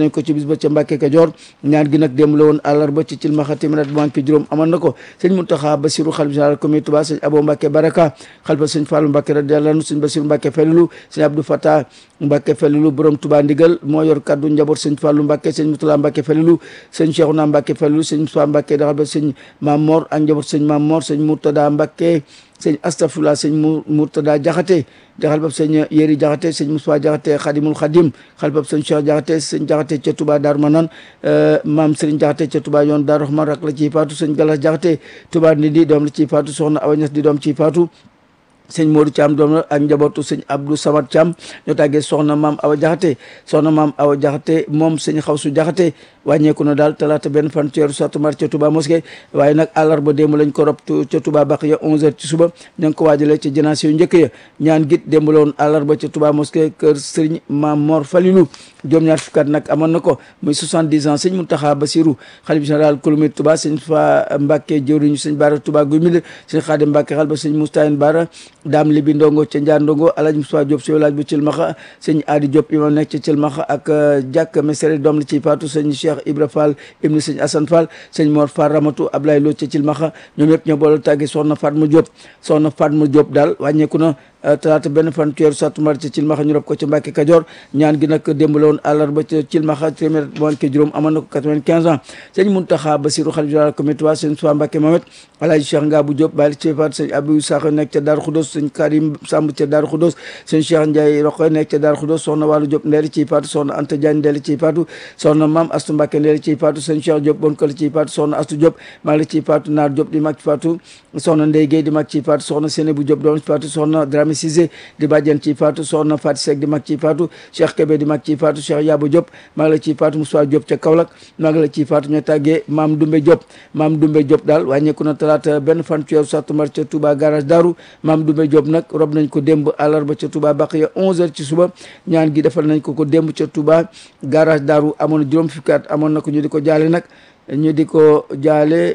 A: suba ca Mbàkke Kajoor ñaan gi nag démb la woon àllarba ci cilmaxa téeméer bu manqué juróom amoon na ko sëñ Muntaxa Basiru xalifa général comité Touba sëñ Abo Mbàkke Baraka xalifa sëñ Fàllu Mbàkke radiyallaahu anhu sëñ Basiru Mbàkke Falilu sëñ Abdou Fatah Mbàkke Falilu borom Touba ndigal moo yor kaddu njaboot sëñ Fàllu Mbàkke sëñ Mutula Mbàkke Falilu sëñ Cheikhouna Mbàkke Falilu sëñ Moussa Mbàkke daxal ba sëñ Maam Mor ak njaboot sëñ Maam Mor sëñ Murtada Mbàkke sëñ astafurlah sëñ mu Murtada Jaxate jaxal bab sëñ Yéri Jaxate sëñ Moussa Jaxate Xadimul Xadim xal bab sëñ Cheikh Jaxate sëñ Jaxate ca Touba Daaru Manaan maam Sëriñ Jaxate ca Touba yoon Daaru Rahman rak la ciy faatu sëñ Galas Jaxate Touba Ndindi doom la ciy faatu soxna Awa Ñas di doom ciy faatu sëñ Modou Thiam doom la ak njabootu sëñ Abdou Samad Thiam ñoo tàggee soxna maam Awa Jaxate soxna maam Awa Jaxate moom sëñ Xawsu Jaxate wàññeeku na daal talaata benn fan ci weeru sattumbar ca Touba mosquée waaye nag àllarba démb lañ ko rob ca Touba Baqiya 11h ci suba ña ngi ko waajalee ci janaase yu njëkk ya ñaan git démb la woon àllarba ca Touba mosquée kër Sëriñ Maam Mor Falilou juróom ñaar fukkat nag amoon na ko muy 70 ans sëñ Mountakha Bassirou xalif général kulumit Touba sëñ Fa Mbacke jëwriñu sëñ Bara Touba guy mil sëñ Xaadim Mbacke xal ba sëñ Moustahin Bara daam libi ndongo ca Njaar ndongo Alaaji Moussa Diop si village bu Cilmaxa sëñ Adi Diop imam nekk ca Cilmaxa ak jàkk mesere doom la ciy faatu sëñ Cheikh Ibra Fall ibnu sëñ Assane Fall sëñ Mor Fall Ramatu Ablaye Lo ca Cilmaxa ñoom ñëpp ñoo boole tàggi soxna Fatma Diop soxna Fatma Diop daal wàññeeku na talaata benn fan ci weeru sattumbar ci Cilmaxa ñu rob ko ci Mbàkke Kajoor ñaan gi nag démb la woon àllarba ci Cilmaxa téeméer manqué juróom amoon na ko 95 ans sëñ Muntaxa Basiru xalifa général comité Touba sëñ Suwa Mbàkke Mamet Alaaji Cheikh Ngabou Diop bàyyi ci faat sëñ Abdou Sakho nekk ca Daaru Xudos sëñ Karim Samb ca Daaru Xudos sëñ Cheikh Ndiaye Roqoy nekk ca Daaru Xudos soxna Wàllu Diop ndeeli ciy faatu soxna Anta Diagne ndeeli ciy faatu soxna Maam Astu Mbàkke ndeeli ciy faatu sëñ Cheikh Diop bon kala ciy faatu soxna Astu Diop maa ngi la ciy faatu Naar Diop di mag ci faatu soxna Ndey Gueye di mag ciy faatu soxna Sénébou Diop doom ci faatu soxna Dramé Cissé di bàjjen ciy faatu soxna Fati Seck di mag ciy faatu Cheikh Kébé di mag ciy faatu Cheikh Yaba Diop maa ngi la ciy faatu Moussa Diop ca Kaolack maa ngi la ciy faatu ñoo tàggee Maam Dumbe Diop Maam Dumbe Diop daal wàññeeku na talaata benn fan ci weeru sattumbar ca Touba garage Daaru Maam Dumbe Diop nag rob nañ ko démb àllarba ca Touba Baqiya 11h ci suba ñaan gi defal nañ ko ko démb ca Touba garage Daaru amoon na juróom fukki at amoon na ko ñu di ko jaale nag ñu di ko jaale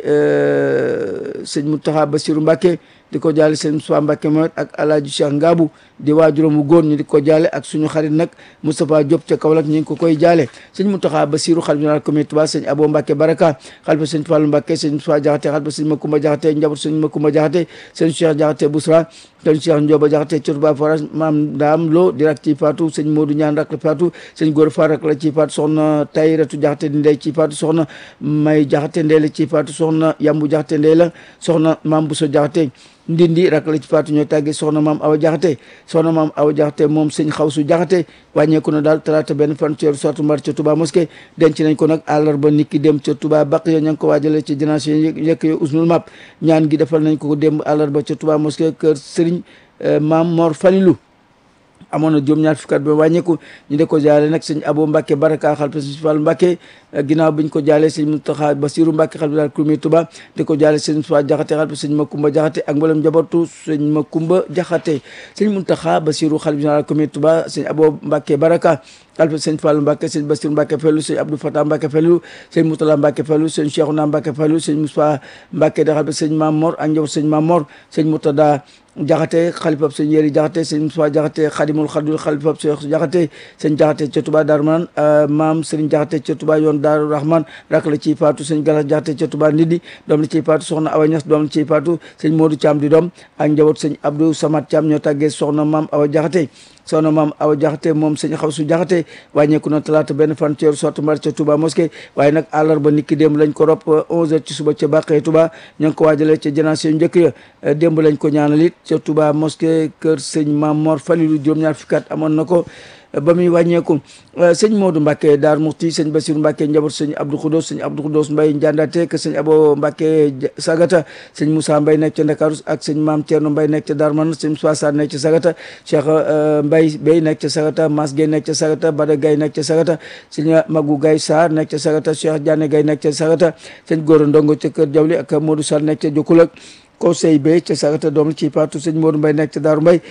A: sëñ Mountakha Bassirou Mbacké di ko jaale sëñ Moussa Mbacké Mohamed ak Alaaji Cheikh Ngabou di waajuram wu góor ñu di ko jaale ak suñu xarit nag Moustapha Diop ca Kaolack ñu ngi ko koy jaale sëñ Mountakha Bassirou xalifa général comité Touba sëñ Abo Mbacké Baraka xalifa sëñ Fallou Mbacké sëñ Moussa Diakhaté xalifa sëñ Makoumba Diakhaté njaboot sëñ Makoumba Diakhaté sëñ Cheikh Diakhaté Bousra sëñ Cheikh Ndioba Diakhaté ca Touba Forage maam Daam Lo di rak ci faatu sëñ Modou Ñaan rak la faatu sëñ Góor Far rak la ci faatu soxna Tayratu Diakhaté di ndey ci faatu soxna May Diakhaté ndey la ci faatu soxna Yambu Diakhaté ndey la soxna Maam Bousso Diakhaté ndindi rak la ci faatu ñooy tàggee soxna maam awa jaxate soxna maam awa jaxate moom sëñ xawsu jaxate wàññeeku na daal talaata benn fan ci weeru sattumbar ca Touba mosquée denc nañ ko nag àllarba nit ki dem ca Touba baq yo ña ngi ko waajale ci jinaas yi yekk yo usnul map ñaan gi defal nañ ko ko démb àllarba ca Touba mosquée kër sëriñ maam Mor Falilou amoon na juróom ñaar fukkat ba wàññeeku ñu de ko jaale nag sëñ Abo Mbacke Baraka xalifa sëñ Fall Mbacke ginnaaw biñ ko jaalee sëñ Mountakha Bassirou Mbacke xalifa daal kulmi Touba di ko jaale sëñ Moussa Diakhaté xalifa sëñ Makumba Diakhaté ak mboolem njabootu sëñ Makumba Diakhaté sëñ Mountakha Bassirou xalifa daal kulmi Touba sëñ Abo Mbacke Baraka xalifa sëñ Fall Mbacke sëñ Bassirou Mbacke Fellu sëñ Abdou Fatah Mbacke Fellu sëñ Moutala Mbacke Fellu sëñ Cheikhouna Mbacke Fellu sëñ Moussa Mbacke da xalifa sëñ Mamor ak njaboot sëñ Mamor sëñ Moutada jaxate xalifab sëñ yéri jaxate sëñ Moussa jaxate xadimul xadul xalifab sëñ jaxate sëñ jaxate ca Touba Darou Manane maam sëriñ jaxate ca Touba yoon Daaru Rahman rak la ciy faatu sëñ galas jaxate ca Touba Ndindi doom la ciy faatu soxna Awa Ñas doom la ciy faatu sëñ Modou Thiam di doom ak njaboot sëñ Abdou Samad Thiam ñoo tàggee soxna maam Awa jaxate soxna maam awa jaxate moom sëñ xaw su jaxate wàññeeku na talaata benn fan ci weeru sattumbar ca Touba mosquée waaye nag àllarba nit ki démb lañ ko rob 11h ci suba ca Bàqee Touba ña ngi ko waajalee ca janaase yu njëkk ya démb lañ ko ñaanal it ca Touba mosquée kër sëñ Maam Mor Falilou juróom-ñaar fukki at amoon na ko ba muy wàññeeku sëñ Modou Mbacke Daar Muxti sëñ Bassirou Mbacke njaboot sëñ Abdou Khoudos sëñ Abdou Khoudos Mbaye Ndiandate que sëñ Abo Mbacke Sagata sëñ Moussa Mbaye nekk ca Ndakaaru ak sëñ Maam Thierno Mbaye nekk ca Darou Manane sëñ Moussa Sarr nekk ca Sagata Cheikh Mbaye Bey nekk ca Sagata Mas Gueye nekk ca Sagata Bada Gaye nekk ca Sagata sëñ Magou Gaye Sarr nekk ca Sagata Cheikh Diané Gaye nekk ca Sagata sëñ Gora Ndongo ca Kër Jawli ak Modou Sall nekk ca Jokulak conseil be ca Sagata doom la ci paatu sëñ Modou Mbaye nekk ca Daaru Mbaye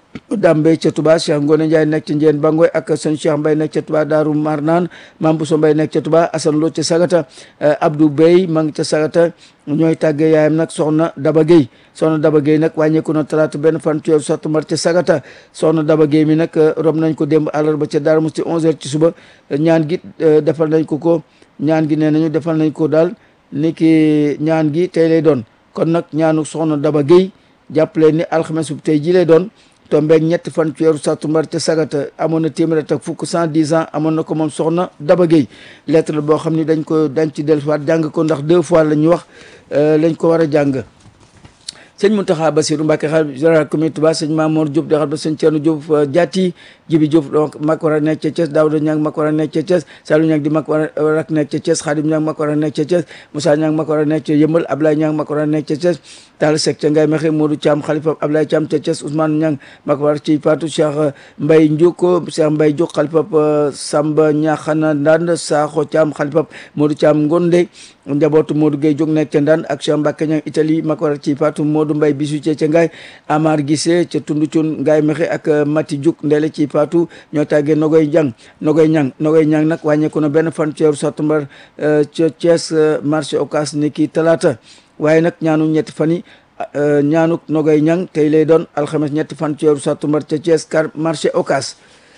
A: Dame Mbaye ca Touba Cheikh Ngone Ndiaye nekk ca Njeen Bangoy ak sëñ Cheikh Mbaye nekk ca Touba Daaru Marnaan Mame Bousso Mbaye nekk ca Touba Assane Lo ca Sagata Abdou Bey ma ngi ca Sagata ñooy tàggee yaayam nag soxna Daba Gueye soxna Daba Gueye nag wàññeeku na talaata benn fan ci weeru sattumbar ca Sagata soxna Daba Gueye mi nag rob nañ ko démb àllarba ca Darou Mouhty 11h ci suba ñaan gi defal nañ ko ko ñaan gi nee nañu defal nañ ko daal ni ki ñaan gi tey lay doon kon nag ñaanu soxna Daba Gueye jàppale ni alxames bu tey ji lay doon tombeeg ñetti fan ci weeru sattumbar ca Sagata amoon na téeméer ak fukk cent dix ans amoon na ko moom soxna Daba Gueye lettre la boo xam ni dañ ko dañ ci dellusiwaat jàng ko ndax deux fois la ñu wax lañ ko war a jàng sëñ Mountakha Bassirou Mbacké xalifa général communauté Touba sëñ Mamour Diop di xalifa sëñ Thierno Diop Diatty Jibi Diop donc mag war a nekk ca Thiès Daouda Niang mag war a nekk ca Thiès Salou Niang di mag war a nekk ca Thiès Khadim Niang mag war a nekk ca Thiès Moussa Niang mag war a nekk ca Yëmbal Ablaye Niang mag war a nekk ca Thiès Talla Seck ca Ngaye Mekhe Modou Thiam xalifa Ablaye Thiam ca Thiès Ousmane Niang mag war ci Fatou Cheikh Mbaye Ndiouko Cheikh Mbaye Diop xalifa Samba Niakhana Ndande Sakho Thiam xalifa Modou Thiam Ngonde njabootu Modou Gueye jóg nekk ca Ndande ak Cheikh Mbacke Niang Italie mag war ci Fatou Modou Mbaye bisu ca Ngaye Amar Gissé ca Tundu Cun Ngaye Mekhe ak Mati Diouk Ndele ci Fatou ñoo tàggee Nogoy Jang Nogoy Ñang Nogoy Ñang nag wàññeeku na benn fan ci weeru sattumbar ca Thiès marché Ocass ni ki talaata waaye nag ñaanu ñetti fan yi ñaanu Nogoy Ñang tey lay doon alxames ñetti fan ci weeru sattumbar ca Thiès car marché Ocass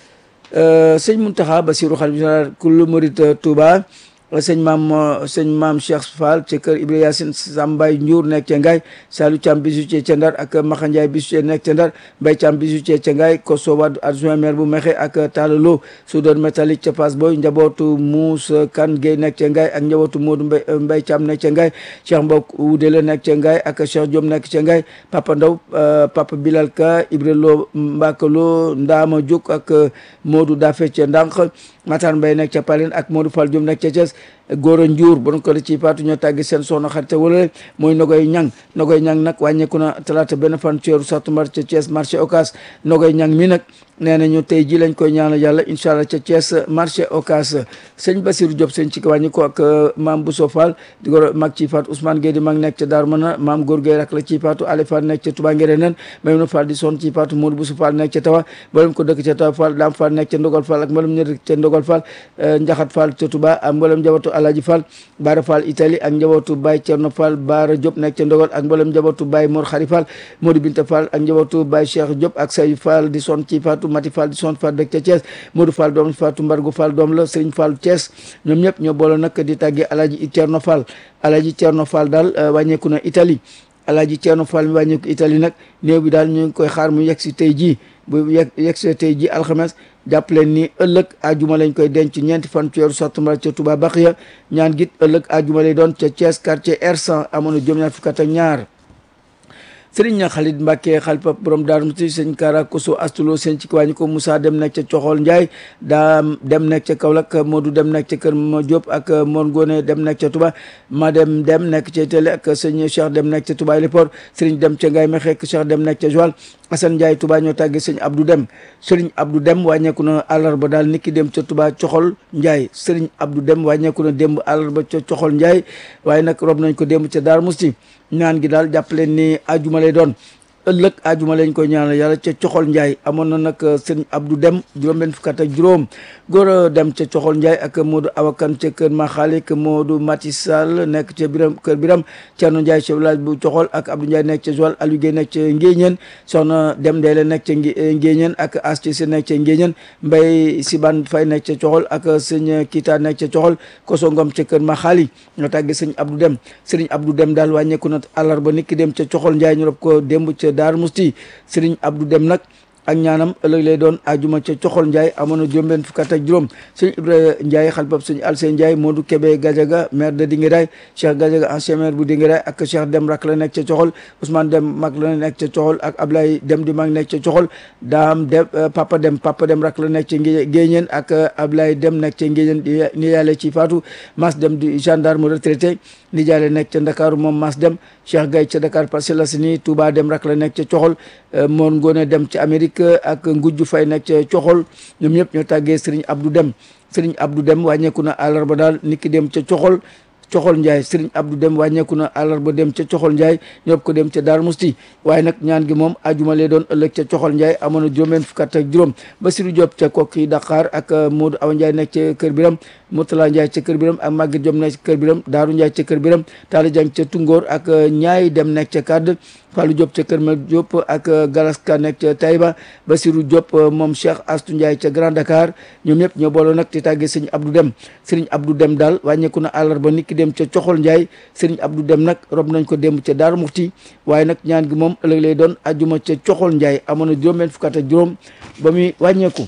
A: sëñ Mountakha Bassirou xalifa général kullu murid Touba sëñ maam sëñ maam Cheikh Fall ca kër Ibrahima Yacine Sambay Ndiour nekk ca Ngaye Salou Thiam bisu ci ca Ndar ak Maxa Ndiaye bisu ci nekk ca Ndar Mbaye Thiam bisu ci ca Ngaye Koso Wade adjoint maire bu Mexe ak Talla Lo soudeur métallique ca Fass Boy njabootu Moussa Kane Gueye nekk ca Ngaye ak njabootu Modou Mbaye Mbaye Thiam nekk ca Ngaye Cheikh Mbok Wudele nekk ca Ngaye ak Cheikh Diom nekk ca Ngaye Papa Ndaw Papa Bilal Ka Ibra Lo Mbaka Lo Ndama Diouk ak Modou Dafe ca Ndànk Matar Mbaye nekk ca Paline ak Modou Fall Diom nekk ca Thiès Gora Ndiour bon ko ci paatu ñoo tàggi seen soxna xarite wala mooy Nogoy Ñang Nogoy Ñang nag wàññeeku na talaata benn fan ci weeru sattumbar ca Thiès marché Ocass Nogoy Ñang mi nag nee nañu tey ji lañ koy ñaanal yàlla incha allah ca Thiès marché Ocass sëñ Basirou Diop sëñ ci ko wàññi ko ak maam Bousso Fall di ko mag ci faatu Ousmane Gueye di mag nekk ca Darou Mana maam Góor Gueye rak la ci faatu Ali Fall nekk ca Touba Ngere nen Maymouna Fall di son ci faatu Modou Bousso Fall nekk ca Tawa mboolem ko dëkk ca Tawa Fall Dame Fall nekk ca Ndogal Fall ak mboolem ñu dëkk ca Ndogal Fall Njaxat Fall ca Touba ak mboolem njabootu Alaji Fall Baara Fall Italie ak njabootu Baye Thierno Fall Baara Diop nekk ca Ndogal ak mboolem njabootu Baye Mor Khari Fall Modou Binta Fall ak njabootu Baye Cheikh Diop ak Say Fall di son ci faatu Mati Fall di son Fall dëkk ca Thiès Modou Fall doom Fatou Mbargu Fall doom la Serigne Fall Thiès ñoom ñëpp ñoo boole nag di tàggee Alaji Thierno Fall Alaji Thierno Fall daal wàññeeku na Italie Alaji Thierno Fall mi wàññeeku Italie nag néew bi daal ñu ngi koy xaar mu yegg si tey jii bu yegg yegg si tey jii alxames jàpp leen ni ëllëg ajuma lañ koy denc ñeenti fan ci weeru sattumbar ca Touba Baxiya ñaan git ëllëg ajuma lay doon ca Thiès quartier R100 amoon na juróom-ñaar fukk ak ñaar sëriñ ña Xalit Mbàkke xalifa borom Daaru Musti sëñ Kara Koso astulo sëñ ci wàññi ko Moussa dem nekk ca Coxol Ndiaye daa dem nekk ca Kaolack Modou dem nekk ca Kër Ma Diop ak Mor Ngone dem nekk ca Touba ma dem dem nekk ca Télé ak sëñ Cheikh dem nekk ca Touba Léport sëriñ dem ca Ngaye Mexe ak Cheikh dem nekk ca Joal Assane Ndiaye Touba ñoo tàggee sëñ Abdou Dem sëriñ Abdou Dem wàññeeku na àllarba daal niki dem ca Touba Coxol Ndiaye sëriñ Abdou Dem wàññeeku na démb àllarba ca Coxol Ndiaye waaye nag rob nañ ko démb ca Darou Musti ñaan gi daal jàpp leen ni ajuma lay doon ëllëg ajuma lañ koy ñaanal yàlla ca coxol njaay amoon na nag sëñ Abdou Dem juróom benn fukk ak juróom góor a dem ca coxol njaay ak Modou Awakan ca kër Maxaalik Modou Mati Sall nekk ca biram kër biram Thierno Ndiaye chef village bu coxol ak Abdou Ndiaye nekk ca Joal Aliou Guèye nekk ca Ngéeñeen soxna Dem Ndeele nekk ca Ngéeñeen ak Asti Si nekk ca Ngéeñeen Mbay Siban Fay nekk ca coxol ak sëñ Kita nekk ca coxol Koso Ngom ca kër Maxaali ñoo tàgge sëñ Abdou Dem sëriñ Abdou Dem daal wàññeeku na àllarba nit ki dem ca coxol njaay ñu rob ko démb ca Daaru Musti Sëriñ Abdou Dem nag ak ñaanam ëllëg lay doon ajuma ca coxol Ndiaye amoon na juróom-benn fukk ak juróom sëñ Ibrahima Ndiaye xalifab sëñ Alseen Ndiaye Modou Kébé Gadiaga maire de Dinguiraye Cheikh Gadiaga ancien maire bu Dinguiraye ak Cheikh Dem rak la nekk ca coxol Ousmane Dem mag la nekk ca coxol ak Ablaye Dem di mag nekk ca coxol Daam Dem Papa Dem Papa Dem rak la nekk ca Ngéeñeen ak Ablaye Dem nekk ca Ngéeñeen ni yàlla ci Fatou Mas Dem di gendarme retraité ni jaale nekk ca Ndakaaru moom Mas Dem Cheikh Gaye ca Dakar Parcelles Assainies Touba Dem rak la nekk ca coxol Mor Ngone Dem ca Amérique ak ngujju fay nekk ca coxol ñoom ñëpp ñoo tàggee Serigne Abdou Dem Serigne Abdou Dem wàññeeku na àllarba daal niki dem ca coxol coxol Ndiaye Serigne Abdou Dem wàññeeku na àllarba dem ca coxol Ndiaye ñëpp ko dem ca Darou Musti waaye nag ñaan gi moom ajuma lay doon ëllëg ca coxol Ndiaye amoon na juróom-benn fukk ak juróom Basirou Diop ca kokki Dakar ak Modou Awa Ndiaye nekk ca Kër Biram Moutala Ndiaye ca Kër Biram ak Maguette Diop nekk ca Kër Biram Daaru Ndiaye ca Kër Biram Talla Dieng ca Tungoor ak ñaay dem nekk ca Kadd Fallou Diop ca Kër Ma Diop ak Galaska nekk ca Taïba Basirou Diop moom Cheikh Astou Ndiaye ca Grand Dakar ñoom ñëpp ñoo booloo nag di tàggee sëñ Abdou Dem sëriñ Abdou Dem daal wàññeeku na àllarba nit ki dem ca Coxol Ndiaye sëriñ Abdou Dem nag rob nañ ko démb ca Daaru Muxti waaye nag ñaan gi moom ëllëg lay doon ajuma ca Coxol Ndiaye amoon na juróom benn fukk ak juróom ba muy wàññeeku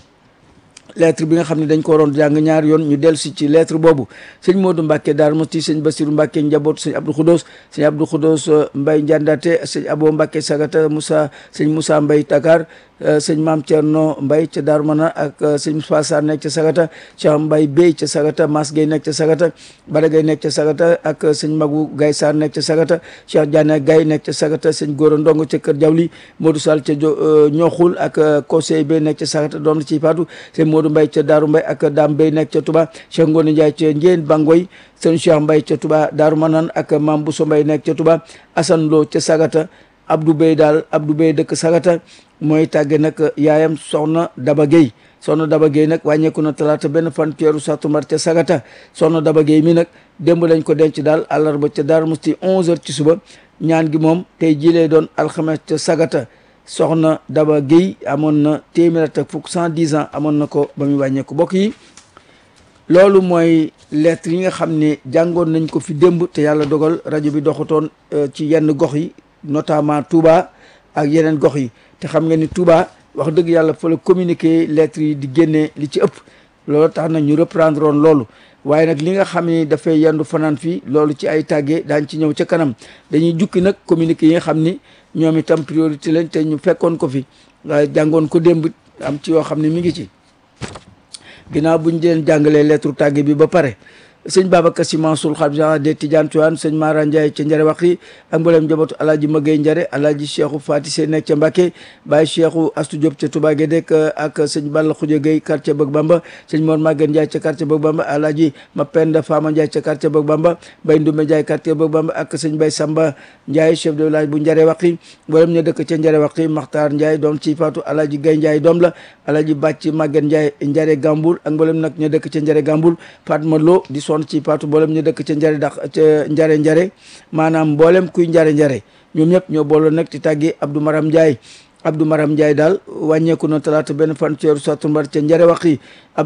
A: lettre bi nga xam ne dañ ko waroon jàng ñaari yoon ñu dellu si ci lettre boobu sëñ Modou Mbacke Darou Mousti sëñ Bassirou Mbacke njaboot sëñ Abdou Khoudos sëñ Abdou Khoudos Mbaye Ndiandate sëñ Abo Mbacke Sagata Moussa sëñ Moussa Mbaye Dakar sëñ Maam Thierno Mbaye ca Darou Mana ak sëñ Moussa Sarr nekk ca Sagata Cheikh Mbaye Bey ca Sagata Mas Gueye nekk ca Sagata Bada Gueye nekk ca Sagata ak sëñ Magu Gaye Sarr nekk ca Sagata Cheikh Diané Gaye nekk ca Sagata sëñ Gora Ndongo ca Kër Jawli Modou Sall ca Ñoxul ak conseil Bey nekk ca Sagata doom la ciy faatu sëñ Modou Mbaye ca Darou Mbaye ak Dame Bey nekk ca Touba Cheikh Ngone Ndiaye ca Ndiène Bangoy sëñ Cheikh Mbaye ca Touba Darou Manane ak Mame Bousso Mbaye nekk ca Touba Assane Lo ca Sagata Abdou Bey daal Abdou Bey dëkk Sagata mooy tàgge nag yaayam soxna Daba Gueye soxna Daba Gueye nag wàññeeku na talaata benn fan weeru sàttumbar ca Sagata soxna Daba Gueye mi nag démb lañ ko denc daal àllarba ca Darou Mousti 11h ci suba ñaan gi moom tey jii lay doon alxames ca Sagata soxna Daba Gueye amoon na téeméer ak fukk cent dix ans amoon na ko ba muy wàññeeku bokk yi loolu mooy lettre yi nga xam ne jàngoon nañ ko fi démb te yàlla dogal rajo bi doxatoon ci yenn gox yi notamment Touba ak yeneen gox yi te xam nga ni Touba wax dëgg yàlla fa la communiquer lettres yi di génnee li ci ëpp loolu tax na ñu reprendre woon loolu waaye nag li nga xam ni dafay yendu fanaan fii loolu ci ay tàggee daañ ci ñëw ca kanam dañuy jukki nag communiqué yi nga xam ni ñoom itam priorité lañ te ñu fekkoon ko fi waaye jàngoon ko démb am ci yoo xam ne mi ngi ci ginnaaw buñ leen jàngalee lettre tàgge bi ba pare sëñ Babacar Sy Mansour xalif général des Tidianes Tivaouane sëñ Mara Ndiaye ca Njare Waxi ak mboolem njabootu alaaji Magay Njare alaaji Cheikhou Fati Sey nekk ca Mbàkke Baye Cheikhou Astou Diop ca Touba Guédé ak sëñ Balla Khoudia Gueye quartier Bëgg Bamba sëñ Mor Maguette Ndiaye ca quartier Bëgg Bamba alaaji Mapenda Fama Ndiaye ca quartier Bëgg Bamba Baye Ndoumbé Ndiaye quartier Bëgg Bamba ak sëñ Baye Samba Ndiaye chef de village bu Njare Waxi mboolem ña dëkk ca Njare Waxi Makhtar Ndiaye doom ci Fatou alaaji Gaye Ndiaye doom la alaaji Bàcc Maguette Ndiaye Njare Gamboul ak mboolem nag ña dëkk ca Njare Gamboul Fatma Lo di sonn ci Fatou mboolem ñu dëkk ca njare dax ca njare njare maanaam mboolem kuy njare njare ñoom ñëpp ñoo booloo nag di tàggi Abdou Maram Ndiaye Abdou Maram Ndiaye daal wàññeeku na talaata benn fan ci weeru sàttumbar ca njare wax yi